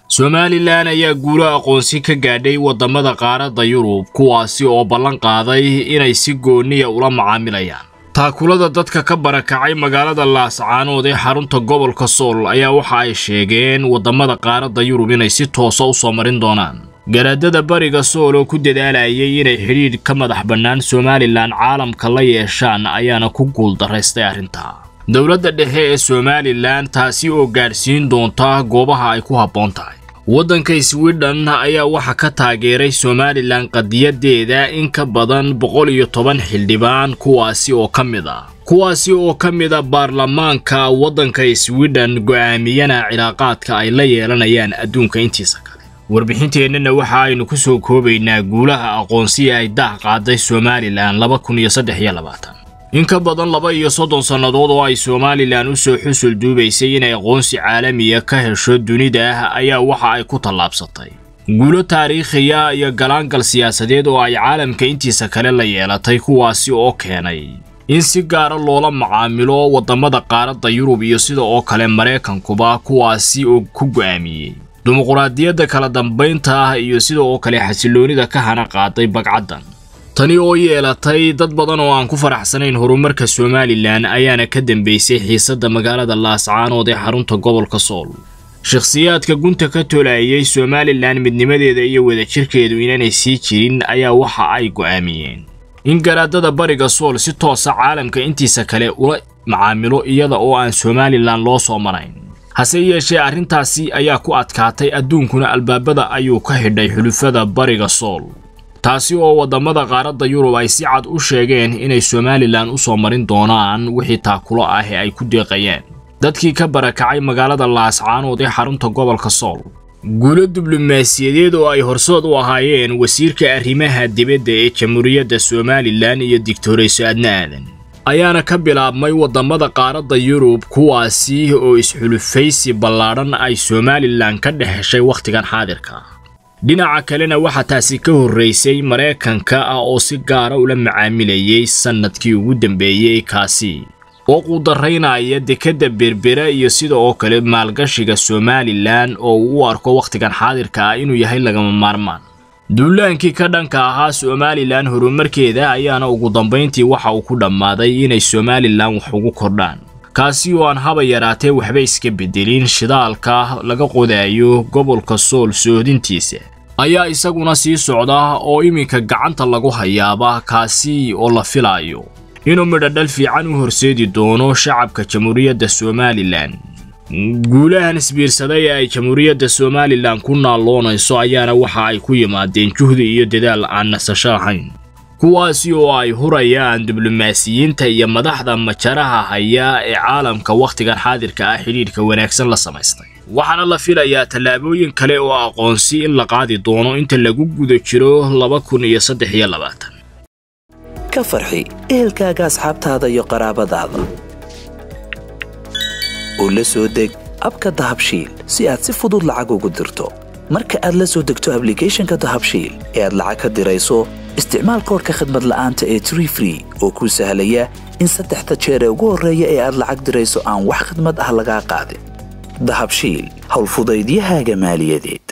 somalilan ayaa guulo aqoonsi ka gaadhay waddamada qaaradda yurub kuwaasi oo ballan qaaday inay si gooniya ula macaamilayaan taakulada dadka ka barakacay magaalada laascaanood ee xarunta gobolka sool ayaa waxa ay sheegeen waddamada qaaradda yurub inay si toosa u soo marin doonaan garaadada bariga sool oo ku dadaalayay inay xidhiidh ka madax bannaan somalilan caalamka la yeeshaan ayaana ku guuldaraystay arrintaa dowladda dhexe ee somalilan taasi oo gaadhsiin doonta goobaha ay ku habboon tahay waddanka swidhen ayaa waxa ka taageeray somalilan qadiyadeeda in ka badan boqol iyo toban xildhibaan kuwaasi oo ka mid ah kuwaasi oo ka mid a baarlamaanka waddanka swidhen go'aamiyana cilaaqaadka ay la yeelanayaan adduunka intiisa kale warbixinteennana waxa aynu ku soo koobaynaa guulaha aqoonsiya ay daah qaaday somalilan laba kun iyo saddex iyo labaatan in ka badan laba iyo soddon sannadood oo ay somalilan u soo xusul duubaysay inay aqoonsi caalamiya ka hesho dunida ayaa waxa ay ku tallaabsatay guulo taariikhiya iyo galaangal siyaasadeed oo ay caalamka intiisa kale la yeelatay kuwaasi oo keenay in si gaara loola macaamilo waddamada qaaradda yurub iyo sida oo kale maraykankuba kuwaasi oo ku go'aamiyey dimuquraadiyadda kala dambaynta ah iyo sida oo kale xasilloonida ka hana qaaday bagcaddan tani oo yeelatay dad badan oo aan ku faraxsanayn horumarka somalilan ayaana ka dambeysay xiisadda magaalada laascaanood ee xarunta gobolka sool shakhsiyaadka gunta ka tolayay somalilan midnimadeeda iyo wadajirkeedu inaanay sii jirin ayaa waxa ay go'aamiyeen in garaadada bariga sool si toosa caalamka intiisa kale ula macaamilo iyada oo aan somalilan loo soo marayn hase yeeshee arrintaasi ayaa ku adkaatay adduunkuna albaabada ayuu ka xidhay xulufada bariga sool taasi oo waddamada qaaradda yurub ay si cad u sheegeen inay somalilan u soo marin doonaan wixii taakulo ah ee ay ku deeqayeen dadkii ka barakacay magaalada laascaanood ee xarunta gobolka sool guulo diblomaasiyadeed oo ay horsood u ahaayeen wasiirka arrimaha dibadda ee jamhuuriyadda somalilan iyo digtoreyso adna aadan ayaana ka bilaabmay waddamada qaaradda yurub kuwaasi oo isxulufaysi ballaadhan ay somalilan ka dhex heshay wakhtigan xaadirka dhinaca kalena waxaa taasi ka horraysay maraykanka ah oo si gaara ula macaamilayay sannadkii ugu dambeeyey kaasi oo quudaraynaya dekedda berbera iyo sida oo kale maalgashiga somalilan oo uu u arko wakhtigan xaadirka ah inuu yahay lagama maarmaan duulaankii ka dhanka ahaa somalilan horumarkeeda ayaana ugu dambayntii waxa uu ku dhammaaday inay somalilan wax ugu kordhaan kaasi oo aan haba yaraatee waxba iska beddelin shidaalka laga qodaayo gobolka sool soodintiisa ayaa isaguna sii socda oo iminka gacanta lagu hayaaba kaasi oo la filaayo inuu midhodhal fiican u horseedi doono shacabka jamhuuriyadda somalilan guulahan isbiirsaday ee ay jamhuuriyadda somalilan ku naalloonayso ayaana waxa ay ku yimaadeen juhdi iyo dadaal aan nasasho ahayn kuwaasi oo ay hurayaan diblomaasiyiinta iyo madaxda majaraha haya ee caalamka wakhtigan xaadirka ah xidhiidhka wanaagsan la samaystay waxaana la filayaa tallaabooyin kale oo aqoonsi in la qaadi doono inta lagu guda jiro laba kun iyo saddex iyo labaatan ka farxi ehelkaaga asxaabtaada iyo qaraabadaada oo la soo deg abka dahabshiil si aad si fudud lacag ugu dirto marka aad la soo degto ablicathonka dahabshiil ee aad lacag ka dirayso isticmaal koorka khadmad la'aanta ee tree free oo kuu sahlaya in saddexda jeer ee ugu horreeya ee aad lacag dirayso aan wax khadmad ah lagaa qaadin dahabshiil howlfudaydiyahaaga maaliyadeed